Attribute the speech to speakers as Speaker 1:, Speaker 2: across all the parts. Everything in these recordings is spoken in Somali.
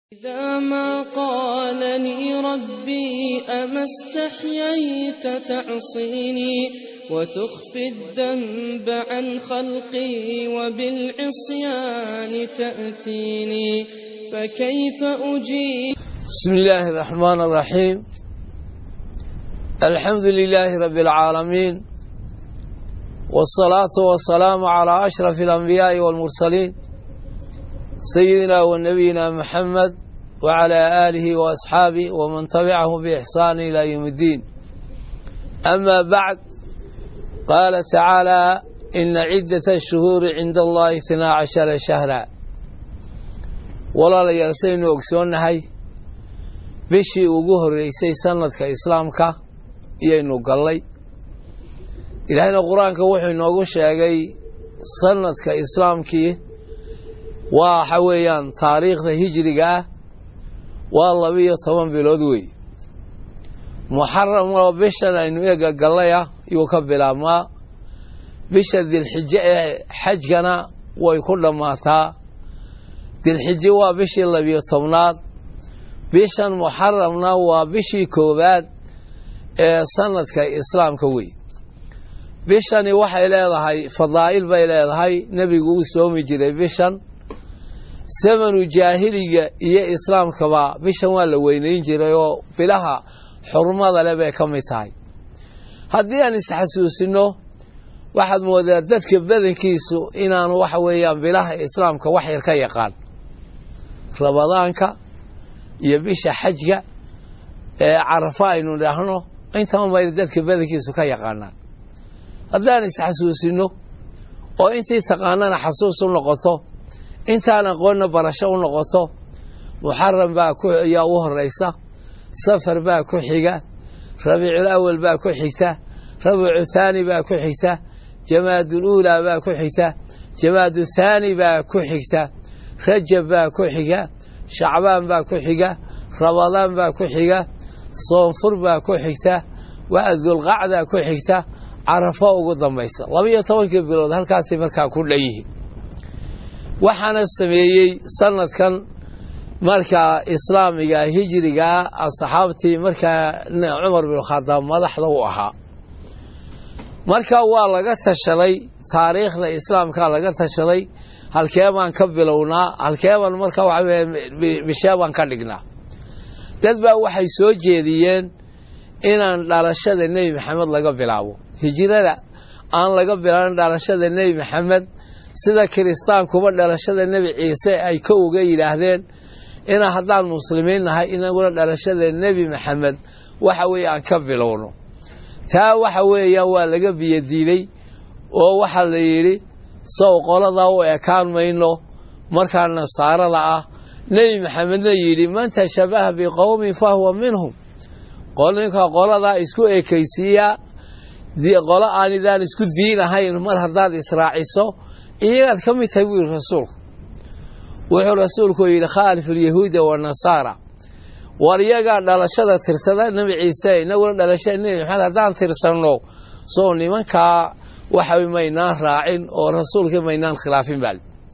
Speaker 1: إذا ما قالني ربي أما استحييت تعصيني وتخفي الذنب عن خلقي وبالعصيان تأتيني فكيف أجيب
Speaker 2: بسم الله الرحمن الرحيم الحمد لله رب العالمين والصلاة والسلام على أشرف الأنبياء والمرسلين سيدنا ونبينا محمد وعلى آله وأصحابه ومن تبعه بإحسان إلى يوم الدين أما بعد قال تعالى إن عدة الشهور عند الله اثنا عشر شهرا ولا ليالسين أكسونهي bishii ugu horreysay sanadka islaamka iyaynu gallay ilaahayna qur-aanka wuxuu inoogu sheegay sanadka islaamkii waxa weeyaan taariikhda hijriga ah waa labiyo toban bilood wey muxaram oo bishan aynu eega gallaya yuu ka bilaabmaa bisha dilxijo ee xajkana way ku dhammaataa dilxijo waa bishii labiyo tobnaad bishan muxaramna waa bishii koowaad ee sanadka islaamka wey bishani waxay leedahay fadaa'il bay leedahay nebigu uu soomi jiray bishan samanu jaahiliga iyo islaamkaba bishan waa la weynayn jiray oo bilaha xurmada le bay ka mid tahay haddii aan isxasuusino waxaad moodaa dadka badankiisu inaanu waxa weeyaan bilaha islaamka wax yar ka yaqaan ramadaanka iyo bisha xajka ee carafa aynu dhahno intaba bayna dadka badankiisu ka yaqaanaan haddaan isxasuusino oo intii taqaanana xasuus u noqoto intaan aqoonna barasho u noqoto muxaram baa yaa u horeysa safar baa ku xiga rabiicul awal baa ku xigta rabiicu thaani baa ku xigta jamaadul uulaa baa ku xigta jamaadu thaani baa ku xigta rajab baa ku xiga shacbaan baa ku xiga rabadaan baa ku xiga soonfur baa ku xigta waa dulqacdaa ku xigta carafo ugu dambaysa labiyo tobankii bilood halkaasay markaa ku dhan yihiin waxaana sameeyey sanadkan markaa islaamiga hijrigaa asxaabtii markaa cumar bin khadaab madaxda u ahaa marka waa laga tashaday taariikhda islaamka laga tashaday halkee baan ka bilownaa halkee baan marka waxa bishee baan ka dhignaa dad baa waxay soo jeediyeen inaan dhalashada nebi maxamed laga bilaabo hijrada aan laga bilaabin dhalashada nebi maxamed sida kiristaankuba dhalashada nebi ciise ay ka uga yidhaahdeen inaa haddaan muslimiin nahay inaguna dhalashada nebi maxamed waxa weeye aan ka bilowno taa waxa weeyaan waa laga biyadiiday oo waxaa la yidhi sow qoladaa u ekaan mayno markaa nasaarada ah nebi maxamedna yidhi man tashabaha biqowmin fa huwa minhum ninka qoladaa isku ekaysiiyaa qolo aanidaan isku diin ahayn mar haddaad israaciso iyagaad ka mid tahay buu yidhi rasuulku wuxuu rasuulku yidhi khaalif alyahuuda wanasaara war iyagaa dhalashada tirsada nebi ciise inaguna dhalashada nebi maxamed haddaan tirsanno soo nimankaa waxa maynaan raacin oo rasuulkii maynaan khilaafin baa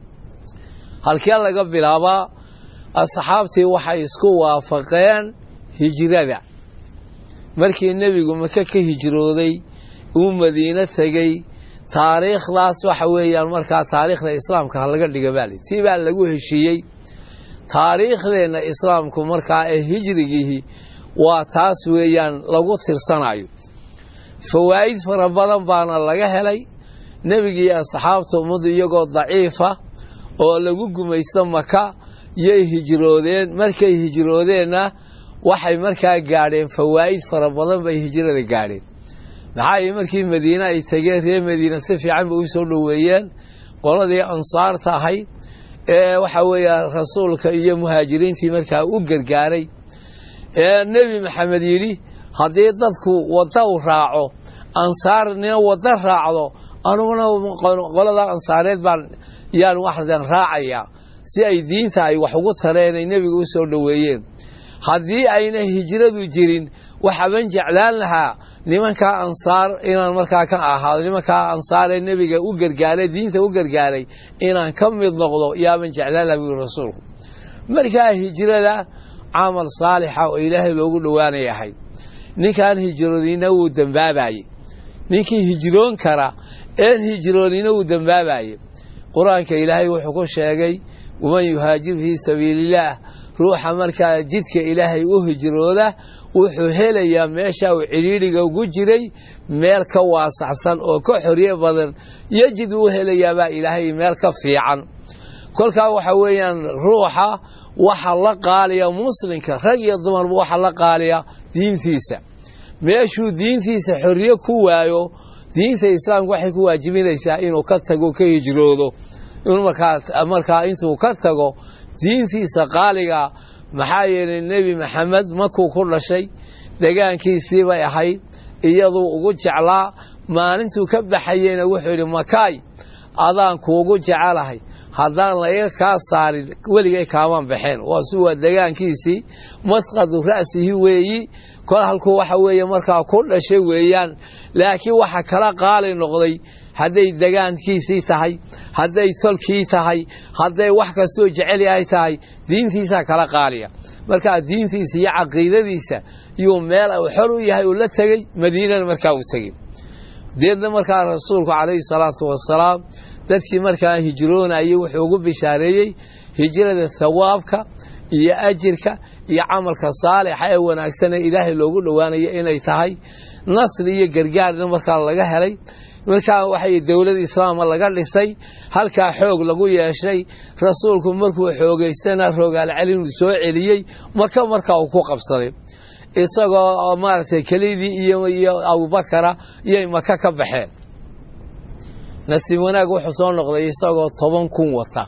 Speaker 2: halkee laga bilaabaa asxaabtii waxay isku waafaqeen hijrada markii nebigu maka ka hijrooday uu madiino tegey taariikhdaas waxa weeyaan markaa taariikhda islaamka ha laga dhiga baali tii baa lagu heshiiyey taariikhdeenna islaamku markaa ee hijrigiihi waa taas weeyaan lagu tirsanayo fawaa'id fara badan baana laga helay nebigii asxaabta ummadu iyagoo daciifa oo lagu gumaysto maka yay hijroodeen markay hijroodeenna waxay markaa gaadheen fawaa'id fara badan bay hijrada gaadheen maxaa markii madiine ay tegeen reer madiina si fiican bay u soo dhoweeyeen qoladii ansaarta ahayd ee waxa weeya rasuulka iyo muhaajiriintii markaa u gargaaray ee nebi maxamed yidhi haddii dadku wadda u raaco ansaarnina wadda raacdo anuguna qolada ansaareed baan yaan waxdan raacayaa si ay diinta ay wax ugu tareen ay nebiga u soo dhoweeyeen haddii ayna hijradu jirin waxaban jeclaan lahaa nimankaa ansaar inaan markaa ka ahaado nimankaa ansaaree nebiga u gargaaray diinta u gargaaray inaan ka mid noqdo yaaban jeclaan laha buu rasuulku markaa hijrada camal saalixa oo ilaahay loogu dhowaanay ahayd ninkaan hijroonina wuu dembaabaye ninkii hijroon kara een hijroonina wuu dembaabaye qur-aanka ilaahay wuxuu ku sheegay waman yuhaajir fii sabiilillaah ruuxa markaa jidka ilaahay u hijrooda wuxuu helayaa meesha uu cidhiidhiga ugu jiray meel ka waasaxsan oo ka xorye badan yejid uu helayaabaa ilaahay meel ka fiican kolkaa waxa weeyaan ruuxa waxa la qaaliya muslimka rag iyo dumarba waxa la qaaliya diintiisa meeshuu diintiisa xorriye ku waayo diinta islaamka waxay ku waajibinaysaa inuu ka tago ka hijroodo inuu markaa intuu ka tago diintiisa qaaliga maxaa yeelay nebi maxamed makuu ku dhashay degaankiisii bay ahayd iyaduu ugu jeclaa maalintuu ka baxayeyna wuxuu yidhi makaay adaan kuugu jecelahay haddaan laiga kaa saarin weligay kaamaan baxeen waasu waa degaankiisii masqadu ra'sihi weeyi kol halkuu waxa weeye markaa ku dhashay weeyaan laakiin waxa kala qaali noqday hadday degaankiisii tahay hadday tolkii tahay hadday wax kastoo jecel yahay tahay diintiisaa kala qaaliya markaa diintiisa iyo caqiidadiisa yuu meel uu xor u yahay uu la tegey madiinana markaa uu tegey deedna markaa rasuulku calayhi salaatu wasalaam dadkii markaa hijroonayay wuxuu ugu bishaareeyey hijrada thawaabka iyo ajirka iyo camalka saalixa ee wanaagsan ee ilaahay loogu dhowaanayo inay tahay nasri iyo gargaarna markaa laga helay markaa waxay dowlada islaama laga dhisay halkaa xoog lagu yeeshay rasuulku markuu xoogaystana rogaal celin uu soo celiyey maka markaa uu ku qabsaday isagoo maaragtay kelidii iyo abubakara iyay maka ka baxeen nasiib wanaag wuxuu soo noqday isagoo toban kun wata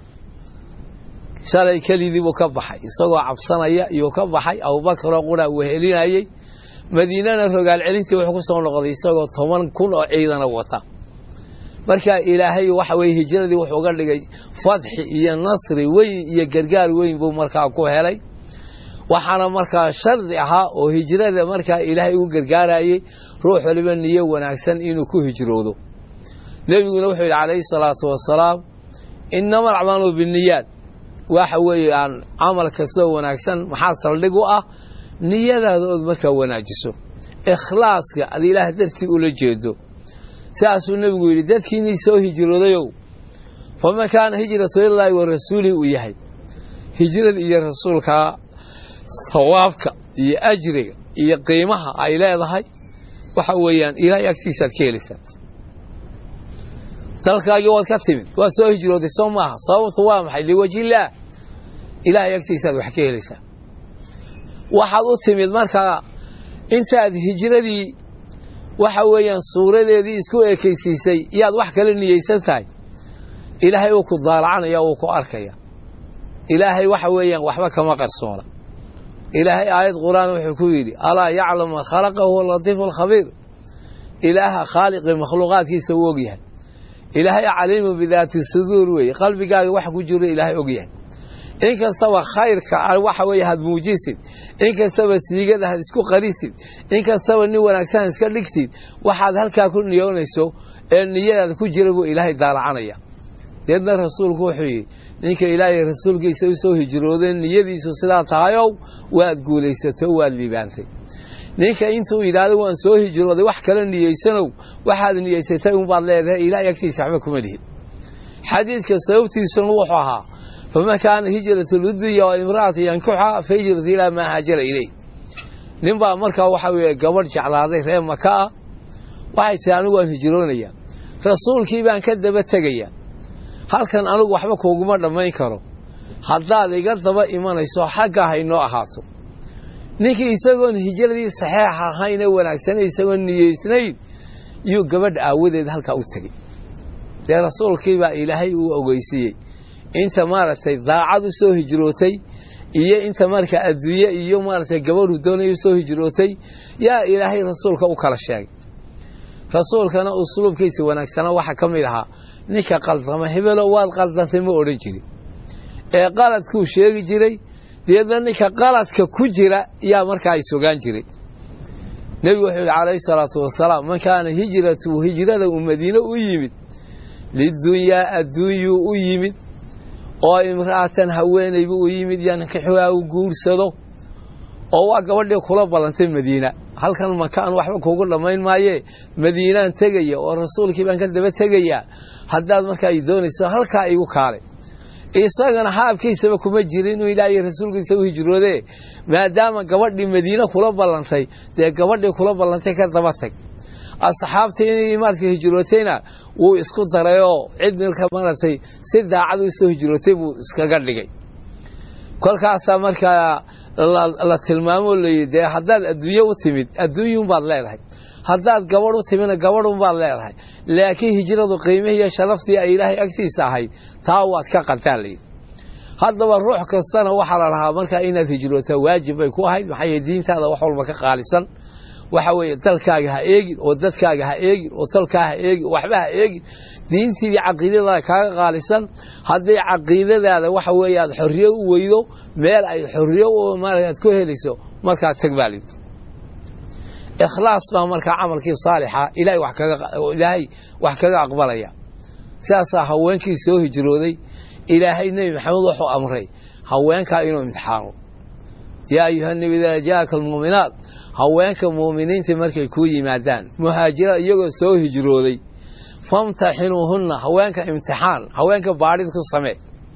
Speaker 2: shalay kelidii buu ka baxay isagoo cabsanaya iyuu ka baxay abubakaroo qura wehelinayey madiinana rogaal celintii wuxuu ku soo noqday isagoo toban kun oo ciidana wata marka ilaahay waxa weye hijradii wuxuu uga dhigay fadxi iyo nasri weyn iyo gargaar weyn buu markaa ku helay waxaana markaa shardi ahaa oo hijrada markaa ilaahay ugu gargaarayey ruux waliba niyo wanaagsan inuu ku hijroodo nebiguna wuxuu yidhi calayhi salaatu wasalaam inama alacmaalu binniyaad waxa weeye aan camal kastoo wanaagsan maxaa saldhig u ah niyadaada ood markaa wanaajiso ikhlaaska ad ilaah dartii ula jeedo sidaasuu nebigu yidhi dadkiinii soo hijroodayow faman kaana hijratu ilaahi wa rasuulihi uu yahay hijrada iyo rasuulkaa sawaabka iyo ajriga iyo qiimaha ay leedahay waxa weeyaan ilaahay agtiisaad ka helaysaa dalkaagii waad ka timid waad soo hijrooday soo maaha sababtu waa maxay liwajillaah ilaahay agtiisaad wax ka helaysaa waxaad u timid markaa intaad hijradii waxa weeyaan suuradeedii isku ekaysiisay yaad wax kala niyeysan tahay ilaahay uu ku daalacanaya uu ku arkaya ilaahay waxa weeyaan waxba kama qarsoona ilaahay aayad qur-aan wuxuu ku yidhi alaa yaclamu man khalaqa huwa latiifu alkhabiir ilaaha khaaliqi makhluuqaadkiisa uu ogyahay ilaahay caliimu bidaati suduur weeye qalbigaaga wax ku jiro ilaahay ogyahay in kastaba khayrka waxa weeye had muujisid in kastaba siigada had isku qarisid in kastaba nin wanaagsan iska dhigtid waxaad halkaa ku niyoonayso ee niyadaada ku jira buu ilaahay daalacanaya deedna rasuulku wuxuu yidhi ninka ilaahay rasuulkiisa u soo hijroodeen niyadiisu sidaa tahayow waad guulaysato waad liibaantay ninka intuu yidhaahdo waan soo hijrooday wax kala niyeysanow waxaad niyeysatay unbaad leedahay ilaahay agtiisa waxba kuma lihin xadiidka sababtiisuna wuxuu ahaa faman kaana hijratu ludunya wa imra'ata yankuxa fa hijratu ilaa maa haajara ileyh nin baa markaa waxa weeye gabadh jeclaaday reer maka ah waxay tihi anigu waan hijroonayaa rasuulkii baan ka daba tegayaa halkan anigu waxba kuuguma dhammayn karo haddaad iga daba imanayso xagga haynoo ahaato ninkii isagoon hijradii saxeex ahayn ee wanaagsanay isagoon niyeysnayn yuu gabadh aawadeed halkaa u tegey dee rasuulkii baa ilaahay uu ogeysiiyey inta maaragtay daacad u soo hijrootay iyo inta marka adduunye iyo maaragtay gabadhu doonay u soo hijrootay yaa ilaahay rasuulka u kala sheegay rasuulkana usluubkiisa wanaagsana waxaa ka mid ahaa ninka qaldama hebelo waad qaldantay ma odhan jirin ee qaladkuu sheegi jiray deedna ninka qaladka ku jira yaa markaa is ogaan jiray nebigu wuxuu yidhi calayhi salaatu wasalaam man kaana hijratu hijrada uu madiine u yimid lidunyaa adduunyuu u yimid oo imra'atan haweenayba u yimid yankixuhaa u guursado oo waa gabadhii kula ballantay madiina halkan makaan waxba kuugu dhammayn maayee madiinaan tegaya oo rasuulkii baan ka daba tegayaa haddaad markaa ay doonayso halkaa igu kaalay isagana haabkiisaba kuma jirin inuu ilaahay rasuulkiisa u hijroodee maadaama gabadhii madiine kula ballantay dee gabadhii kula ballantay ka daba tag asxaabtii inay maarka hijrootayna wuu isku darayoo cid milka maratay si daacad u soo hijrootay buu iskaga dhigay kolkaasaa markaa la tilmaamoo layidhi dee haddaad adduunye u timid adduunyunbaad leedahay haddaad gabadh u timidna gabadhunbaad leedahay laakiin hijradu qiimihii iyo sharaftii ay ilaahay agtiisa ahayd taa waad ka qadtaan layidhi haddaba ruux kastana waxaa la lahaa markaa inaad hijrootaa waajib bay ku ahayd maxaa yeele diintaada wax walba ka qaalisan waxa weeye dalkaaga ha eegin oo dadkaaga ha eegin oo talkaa ha eegin waxba ha eegin diintiidii caqiidadaada kaaga qaalisan hadday caqiidadaada waxa weeye aad xorriye u weydo meel ay xorriye aad ku helayso markaa tag baa lid ikhlaas baa markaa camalkii saalixa ilaahay wax kaga aqbalaya sidaasaa haweenkii soo hijrooday ilaahay nebi maxamed wuxuu amray haweenkaa inuu imtixaano yaa ayuha nebi idaa jaaka almuuminaat haweenka muuminiinta markay kuu yimaadaan muhaajirada iyagoo soo hijrooday famtaxinuuhunna haweenka imtixaan haweenka baadhid ku samee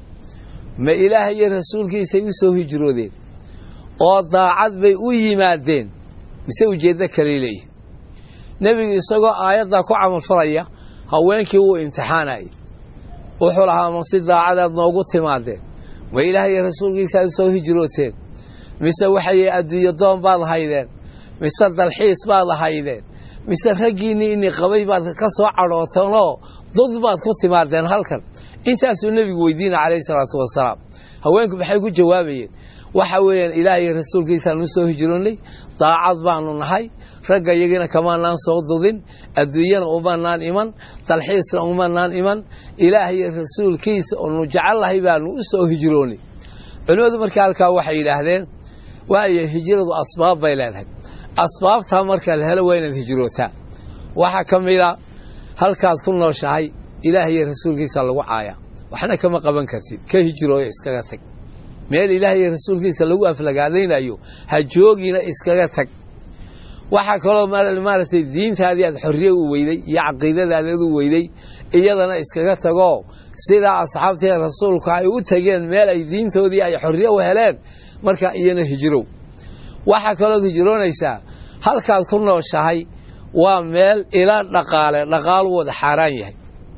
Speaker 2: ma ilaahay iyo rasuulkiisay u soo hijroodeen oo daacad bay u yimaadeen mise ujeeddo kaley leeyihin nebigu isagoo aayaddaa ku camalfalaya haweenkii wuu imtixaanayay wuxuu lahaa ma si daacadaad noogu timaadeen ma ilaahay iyo rasuulkiisa aad u soo hijrooteen mise waxay adduunyo doon baad haydeen mise dalxiis baad haydeen mise raggiinnii ini qabay baad ka soo cadhooteenoo dad baad ku timaadeen halkan intaasuu nebigu weydiina calayhi salaatu wasalaam haweenku maxay ku jawaabayeen waxa weeyaan ilaah iyo rasuulkiisaan u soo hijroonnay daacad baanu nahay ragga iyagina kamaanaan soo dudin adduunyana umanaan iman dalxiisna umanaan iman ilaah iyo rasuulkiisa oonu jecellahay baanu u soo hijroonnay culimmadu markaa halkaa waxay yidhaahdeen waayo hijradu asbaab bay leedahay asbaabtaa marka la helo waa inaad hijrootaa waxaa ka mida halkaad ku nooshahay ilaah iyo rasuulkiisa lagu caaya waxna kama qaban kartid ka hijrooyo iskaga tag meel ilaah iyo rasuulkiisa lagu aflagaadaynayo ha joogina iskaga tag waxaa kaloo maaragtay diintaadii aad xorriye u weyday iyo caqiidadaadaad u weyday iyadana iskaga tagoo sidaa asxaabtii rasuulku ay u tageen meel ay diintoodii ay xorriye u heleen markaa iyana hijrow waxaa kalood hijroonaysaa halkaad ku nooshahay waa meel ila dhaqaale dhaqaalu wada xaaraan yahay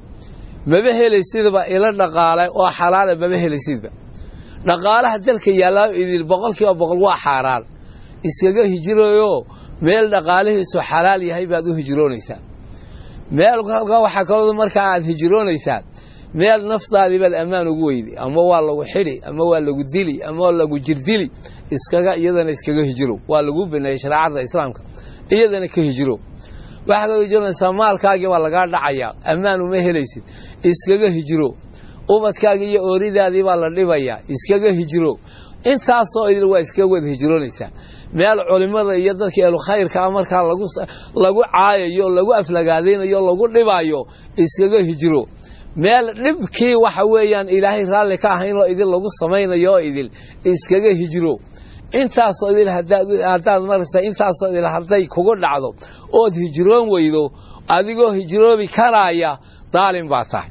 Speaker 2: maba helaysidba ila dhaqaale oo xalaala maba helaysidba dhaqaalaha dalka yaallaa idil boqolkiiba boqol waa xaaraan iskaga hijrooyoo meel dhaqaalihiisu xalaal yahay baad u hijroonaysaa meel halkaa waxaa kaloo markaa aad hijroonaysaa meel naftaadii baad ammaan ugu weyday ama waa lagu xidhi ama waa lagu dili ama waa lagu jirdili iskaga iyadana iskaga hijiro waa lagu baneeyey shareecada islaamka iyadana ka hijiro waxaad ka hijroonaysaa maalkaagii baa lagaa dhacayaa ammaan uma helaysid iskaga hijiro ubadkaagii iyo ooridaadii baa la dhibayaa iskaga hijiro intaasoo idil waa iskaga wada hijroonaysaa meel culimada iyo dadka ehlukhayrkaa markaa lagu caayayo lagu aflagaadaynayo lagu dhibaayo iskaga hijiro meel dhibkii waxa weeyaan ilaahay raalli ka ahaynoo idil lagu samaynayo oo idil iskaga hijiro intaasoo idil haddaad marata intaasoo idil hadday kugu dhacdo ood hijroon weydo adigoo hijroobi karaaya daalim baa tahay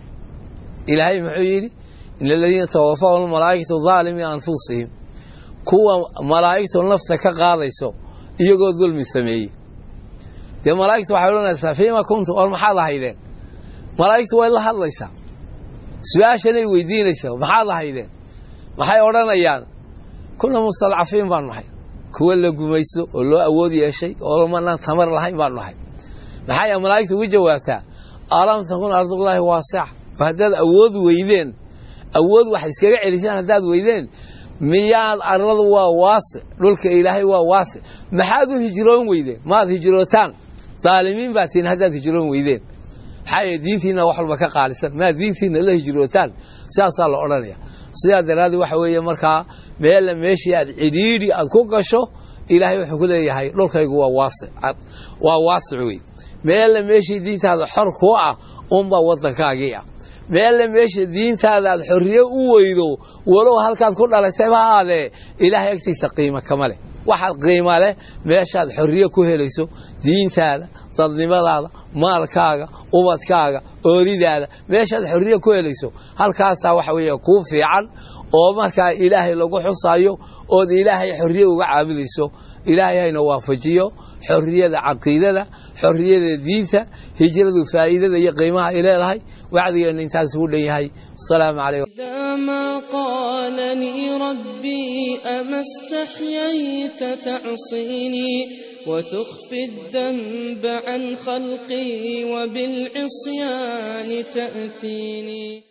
Speaker 2: ilaahay muxuu yidhi in aladiina tawafahum malaa'ikatu daalimi anfusihim kuwa malaa'igtu nafta ka qaadayso iyagoo dulmi sameeyey dee malaa'igtu waxay odhanaysaa fiima kuntum or maxaad ahaydeen malaa'igtu way la hadlaysaa su-aashanay weydiinaysaa maxaad ahaydeen maxay odhanayaan kuna mustadcafiin baanu nahay kuwa la gumaysto oo loo awood yeeshay oo lamanaan tamar lahayn baanu nahay maxay malaa'igtu ugu jawaabtaa alam takun ardullaahi waasica haddaad awood weydeen awood wax iskaga celisaan haddaad weydeen miyaad arladu waa waasic dhulka ilaahay waa waasic maxaad u hijroon weydeen maad hijrootaan daalimiin baa tihin haddaad hijroon weydeen maxaa yeele diintiinna wax walba ka qaalisan maad diintiinna la hijrootaan sidaasaa la odhanaya sidaa daraaddeed waxa weeye markaa meella meeshii aad cidhiidhi aad ku gasho ilaahay wuxuu ku leeyahay dhulkaygu waa waasic waa waasic wey meella meeshii diintaada xor kuu ah unbaa waddankaagii ah meelle meesha diintaada aad xorriye u weydo walow halkaad ku dhalaysay ma aadee ilaahay agtiisa qiimo kama leh waxaad qiima leh meeshaad xorriye ku helayso diintaada dadnimadaada maalkaaga ubadkaaga ooridaada meeshaad xorriye ku helayso halkaasaa waxa weeye kuu fiican oo markaa ilaahay lagu xusayo ood ilaahay xorriye uga caabudayso ilaahay hayna waafajiyo xorriyada caqiidada xorriyada diinta hijradu faa'iidada iyo qiimaha ay leedahay wacdigeenna intaas ugu dhan yahay asalaamu calaykum
Speaker 1: إذا ما قالني ربي أما استحييت تعصيني وتخفي الذنب عن خلقي وبالعصيان تأتيني